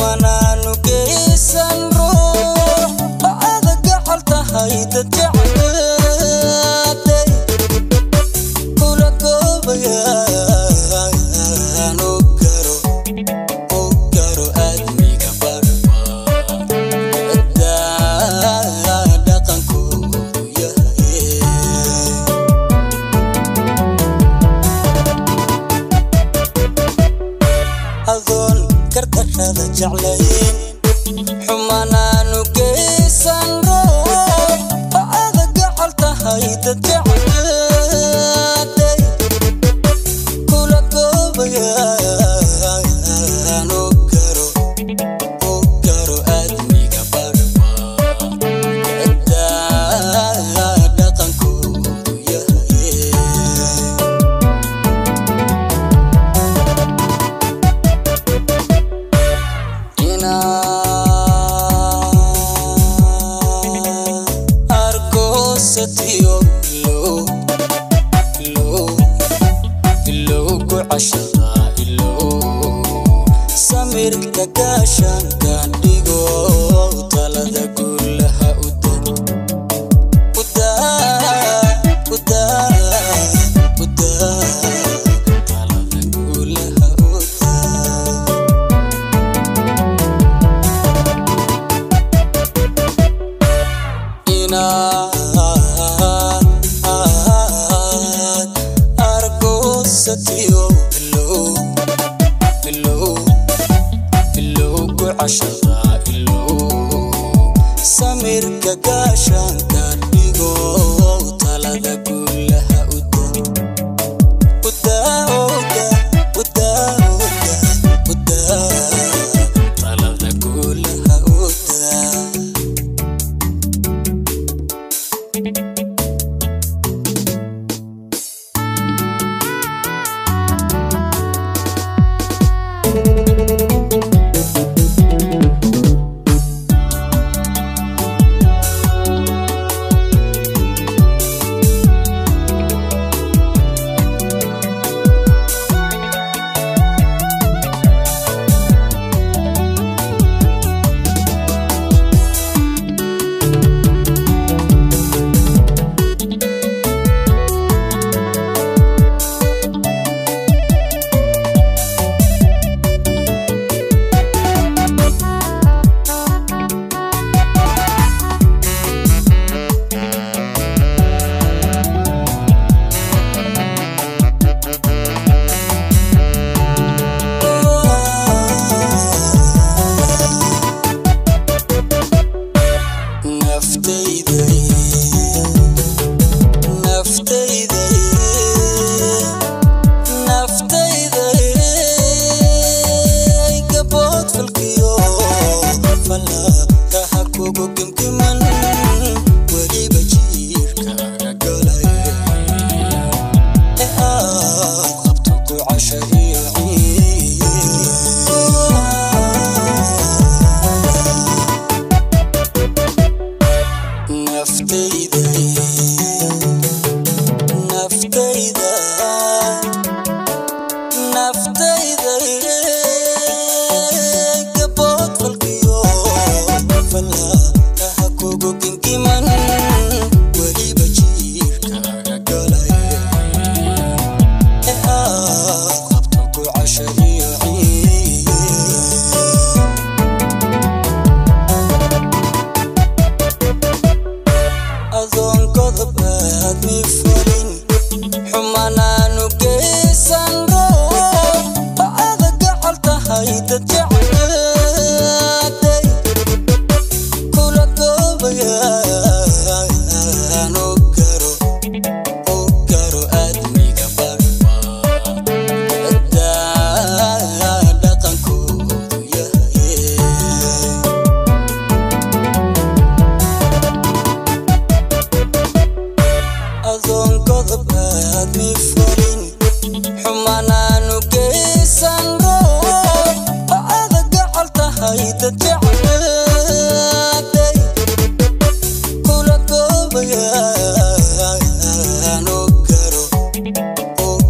xumanaanu geysan ruux bacada gacal tahay dad jeclaaday kula goobayaan u garo u garo aadmiga barba ciddaa dhaqankoodu yahay adoon kardarada jeclayn xumanaanu geysan ruux bacada gacal tahay dad jeclaaday kula goobayaan u garo u garo aadmiga barba ciddaa dhaqankoodu yahay inaa argoosatiyo ilow ilow ilowgu cashada ilow samirka gaashanka dhigo talada guulaha uda udaa udaa udaa talada guulaha udaa inaad argoosatiyo ilow ilow ilowgu cashada ilow samirka gaashanka dhigo talada guulaha uda udaa uda udaa uda udaa talada guulaha udaa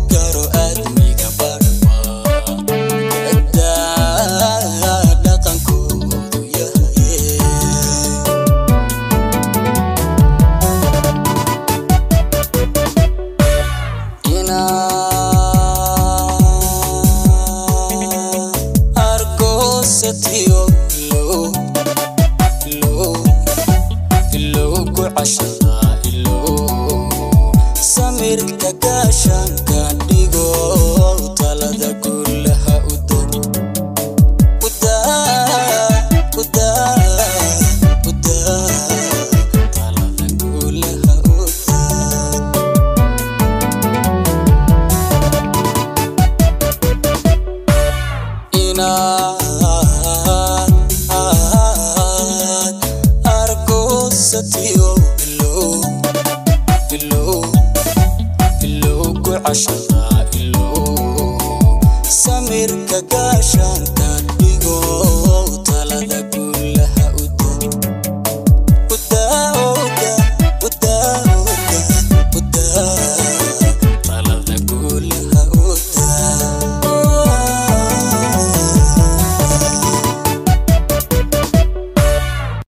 dhaqanku argoosatiyo ilow ilow ilow ku cashada ilow samirka gaashaanka dhigo talada guulaha uda uda uda uda talada guulaha uda inaad aad argoosatiyo ilow ilow ilow ku cashada ilow samirka gaashaan